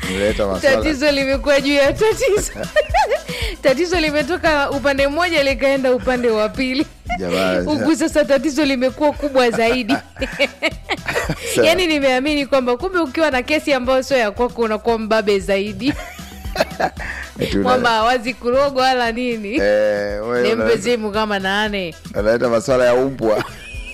Nileta maswala tatizo limekuwa juu ya tatizo tatizo limetoka upande mmoja likaenda upande wa pili Jamani. huku sasa tatizo limekuwa kubwa zaidi Sawa. yaani nimeamini kwamba kumbe ukiwa na kesi ambayo sio ya kwako unakuwa mbabe zaidi Eti una- kwamba hawazi kurogwa wala nini Eh, wewe nimpe una- simu kama nane unaleta maswala ya umbwa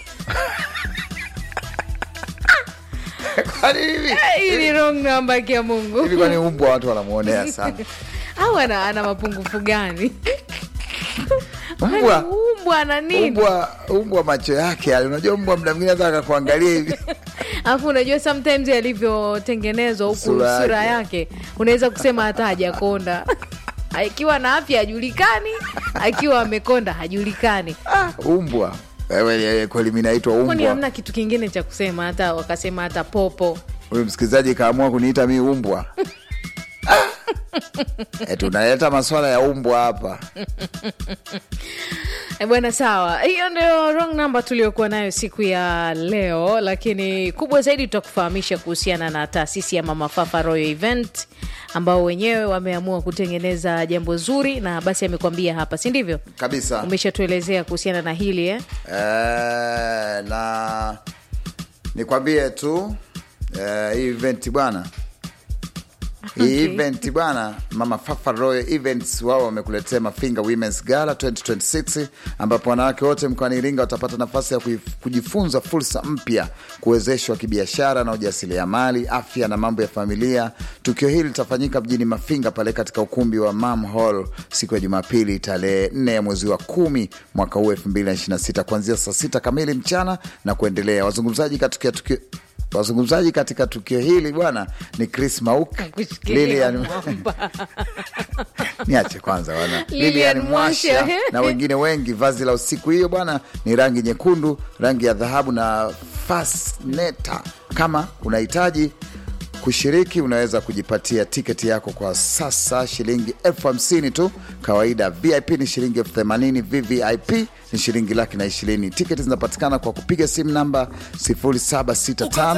kwani hivi hii ni wrong number kia mungu hivi kwani umbwa watu wanamwonea sana au ana, ana mapungufu gani Mbwa. umbwa ana nini umbwa umbwa macho yake yale unajua mbwa mda mwingine hata akakuangalia hivi alafu unajua sometimes alivyotengenezwa huku Sura sura, yake. yake unaweza kusema hata hajakonda akiwa na afya hajulikani akiwa amekonda hajulikani umbwa Wewe, eh, kweli mi naitwa kwani umbwa hamna kitu kingine cha kusema hata wakasema hata popo huyu msikilizaji kaamua kuniita mi umbwa Ah! eti unaleta maswala ya umbwa hapa Eh, bwana sawa hiyo ndio wrong number tuliokuwa nayo siku ya leo lakini kubwa zaidi tutakufahamisha kuhusiana na taasisi ya mama fafa royal event ambao wenyewe wameamua kutengeneza jambo zuri na basi amekwambia hapa si ndivyo kabisa umeshatuelezea kuhusiana na hili eh? Eh, na nikwambie tu eh, hii event bwana hii Okay. event bwana mama fafa royal events wao wamekuletea mafinga womens gala 2026 ambapo wanawake wote mkoani iringa watapata nafasi ya kuif- kujifunza fursa mpya kuwezeshwa kibiashara na ujasiriamali afya na mambo ya familia tukio hili litafanyika mjini mafinga pale katika ukumbi wa mam hall siku ya jumapili tarehe 4 ya mwezi wa kumi mwaka huu 2026 kuanzia saa sita kamili mchana na kuendelea wazungumzaji katika tukio wazungumzaji katika tukio hili bwana ni chris mauk Kushikilia Lilian mwamba. niache kwanza bwana Lilian Lilian Mwasha Mwasha. na wengine wengi. Vazi la usiku hiyo bwana ni rangi nyekundu, rangi ya dhahabu na fasneta. Kama unahitaji kushiriki, unaweza kujipatia tiketi yako kwa sasa shilingi elfu hamsini tu. Kawaida VIP ni shilingi elfu themanini VVIP ni shilingi laki na ishirini. Tiketi zinapatikana kwa kupiga simu namba 0765